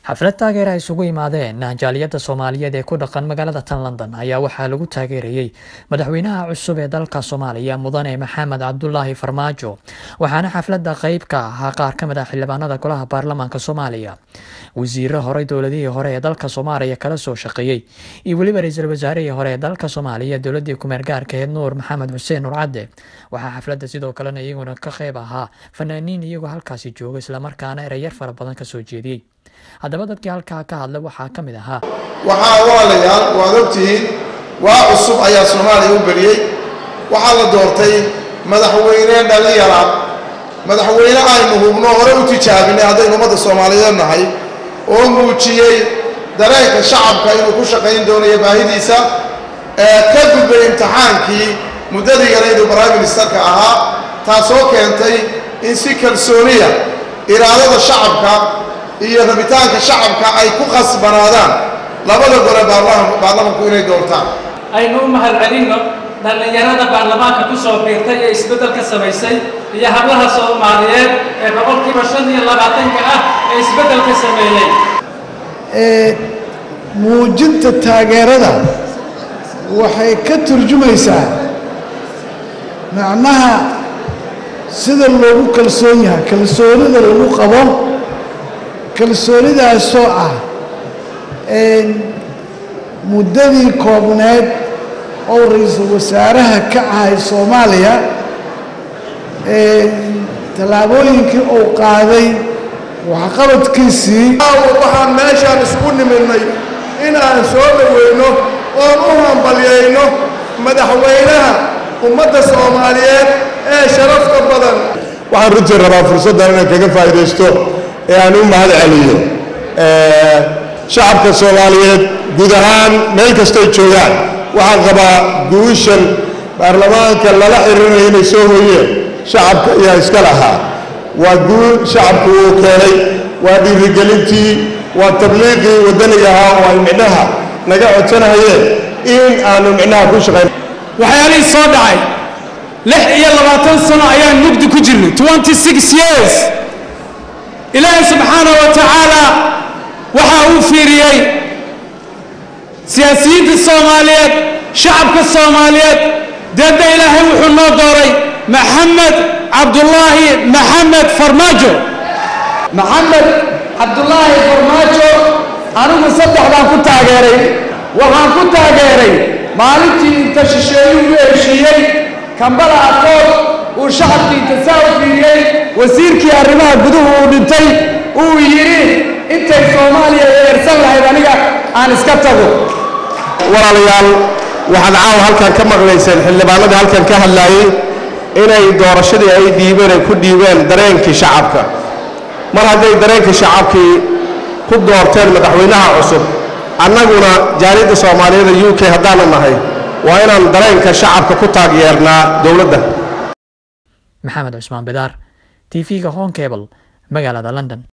xaflad taageer ay isugu yimaadeen jaaliyadda soomaaliyeed ee ku dhaqan magaalada tan london ayaa waxaa lagu taageerayey madaxweynaha cusub ee dalka soomaaliya mudane maxamed cabdulaahi farmaajo waxaana xafladda qeyb ka ahaa qaar ka mid ah xildhibaanada golaha baarlamaanka soomaaliya wasiiro horey dowladihii hore ee dalka soomaaliya kala soo shaqeeyey iyo weliba ra-iisul wasaarihii hore ee dalka soomaaliya dowladii kumeer gaarkaheed nuur maxamed xuseen nuur cadde waxaa xafladda sidoo kalena iyaguna ka qeyb ahaa fanaaniin iyagoo halkaasi jooga islamarkaana ereyar fara badan kasoo jeediyey haddaba dadkii halkaa ka hadla waxaa ka mid ahaa waxaa walaalayaal waad ogtihiin waa cusub ayaa soomaaliya u beriyey waxaa la doortay madaxweyne dhallinyara madaxweyne aynu hubno hore u tijaabinay haddaynu ummadda soomaaliyeed nahay oo muujiyey dareenka shacabka inuu ku shaqayn doonayo baahidiisa ee ka gudbay imtixaankii muddadii yarayduu prime ministerka ahaa taasoo keentay in si kalsooniya iraadada shacabka iyo rabitaanka shacabka ay ku khasbanaadaan labada gole baarlamanku inay doortaan aynu u mahadcelinno dhallinyarada baarlamaanka ku soo biirtay ee isbeddelka samaysay iyo hablaha soomaaliyeed ee boqolkiiba shan iyo labaatanka ah ee isbeddelka sameeyey muujinta taageerada waxay ka turjumaysaa macnaha sida loogu kalsoon yahay kalsoonida lagu qabo kalsoonidaasoo ah muddadii koobneed oo ra-iisul wasaaraha ka ahay soomaaliya tallaabooyinkii uu qaaday waxqabadkiisii waxaan meeshaan isku nimidnay inaan soo dhoweyno oon u hambalyayno madaxweynaha ummadda soomaaliyeed ee sharafta badan waxaan runtii rabaa fursaddan inaan kaga faa'iidaysto ee aan u mahad celiyo shacabka soomaaliyeed guud ahaan meel kastay joogaan waxaan qabaa guushan baarlamaanka lala xiriirinayo inay soo hooyeen shacabka ayaa iska lahaa waa guul shacabku uu keenay waa dhiirigelintii waa tabliiqii waddaniga ahaa oo ay micnaha naga codsanayeen in aanu micnaha ku shaqayn waxyaalihii soo dhacay lix iyo labaatan sano ayaan mugdi ku jirnay twenty six years ilaahay subxaanahu wa tacaala waxa uu fiiriyey siyaasiyiinta soomaaliyeed shacabka soomaaliyeed deedna ilaahay wuxuu noo dooray maxamed cabdulaahi maxamed farmaajo maxamed cabdulaahi farmaajo anigu saddex baan ku taageeray waxaan ku taageeray maalintii inta shisheeyuu u heshiiyey kambala aqoon uu shacabkii intasaa u fiiriyey wasiirkii arrimaha guduhu uu dhintay uu yidhi intay soomaaliya eersan lahayd aniga aan iska tago walaalayaal waxaad caawa halkan ka maqlayseen xildhibaanadii halkan ka hadlaayey inay doorashadii ay dhiibeen ay ku dhiibeen dareenkii shacabka mar hadday dareenkii shacabkii ku doorteen madaxweynaha cusub annaguna jaaliyadda soomaaliyeed ee u k haddaanu nahay waa inaan dareenka shacabka ku taageernaa dowladda maxamed cusmaan bidaar t v-ga hon cable magaalada london